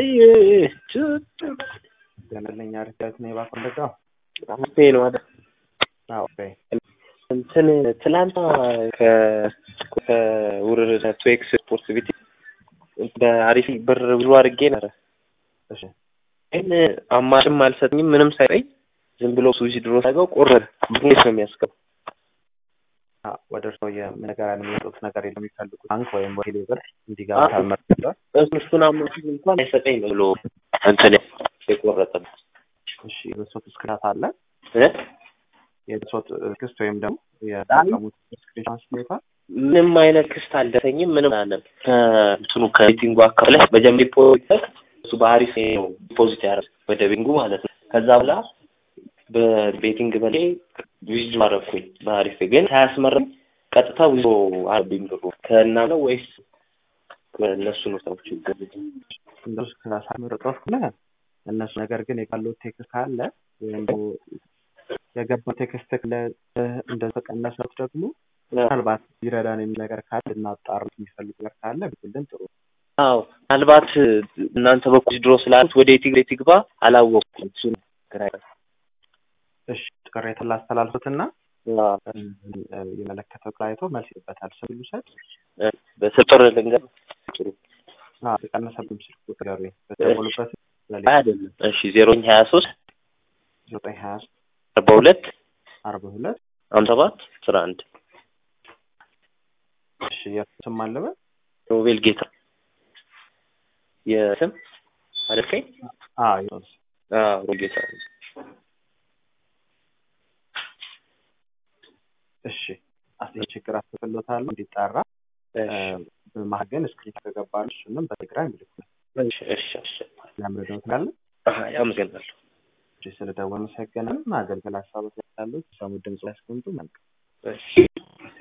ገለልኝ አርጋት ነው የባኮ እንደዛው አምስቴ ነው አይደል? አዎ እንትን ትላንት ከውርር ቱኤክስ ስፖርት ቤት በአሪፍ ብር ብሎ አድርጌ ነበረ። እሺ ግን አማጭም አልሰጠኝም ምንም ሳይጠኝ ዝም ብሎ ሱዚ ድሮ ሳገው ቆረጠ። እንዴት ነው የሚያስገባው? ወደ እርስዎ የነገር የሚወጡት ነገር የለም የሚፈልጉት ባንክ ወይም ቴሌ ብር እንዲገባ ካልመርጠዋል። እሱን አማጭ እንኳን አይሰጠኝ ብሎ እንትን የቆረጠ እሺ የብሶት እስክሪናት አለ እ የብሶት ክስት ወይም ደግሞ የተጠቀሙት ስክሪንሻት ሁኔታ ምንም አይነት ክስት አልደረሰኝም። ምንም አለም ከእንትኑ ከቤቲንጉ አካባቢ ላይ በጀም ዲፖዚት እሱ በአሪፍ ነው ዲፖዚት ያደረግ ወደ ቢንጉ ማለት ነው። ከዛ በኋላ በቤቲንግ በላይ ዊዝ አደረኩኝ በአሪፍ ግን ሳያስመረኝ ቀጥታ ዊዞ አረብኝ ብሩ ከእና ነው ወይስ እነሱ ነው ሰዎች ይገዙት? እንደሱ ከሳምርጦት ከሆነ እነሱ ነገር ግን የካለው ቴክስት ካለ ወይም ደግሞ የገባው ቴክስት እንደተቀነሰት ደግሞ ምናልባት ሊረዳን የሚል ነገር ካለ እናጣሩ የሚፈልግ ነገር ካለ ብትልን ጥሩ አዎ ምናልባት እናንተ በኩል ድሮ ስላሉት ወደ የትግሬ ትግባ አላወቅኩም። እሱ ግራ እሺ ቅሬታ ላስተላልፉትና የመለከተው አይቶ መልስ ይበታል። ስም ልውሰድ በስጥር ልንገር ጥሩ የቀነሰብም ስልክ ቁጥር ያሉ በተሞሉበት አይደለም። እሺ ዜሮኝ ሀያ ሶስት ዘጠኝ ሀያ አርባ ሁለት አርባ ሁለት ሀምሳ ሰባት አስራ አንድ እሺ የስም አለበ ሮቤል ጌታ የስም አደርከኝ ዮስ ሮቤል ጌታ እሺ አስይ ችግር አስተፍሎታለሁ እንዲጣራ በማገን እስክሪፕት ከገባሉ እሱንም በቴሌግራም ይልኩል። እሺ እሺ እሺ ለምረዳው ትላለ አመሰግናለሁ። ስለደወሉ መሰገናል። አገልግል ሀሳቦች ያሉት ሰሙ ድምጽ ያስቀምጡ መልካም እሺ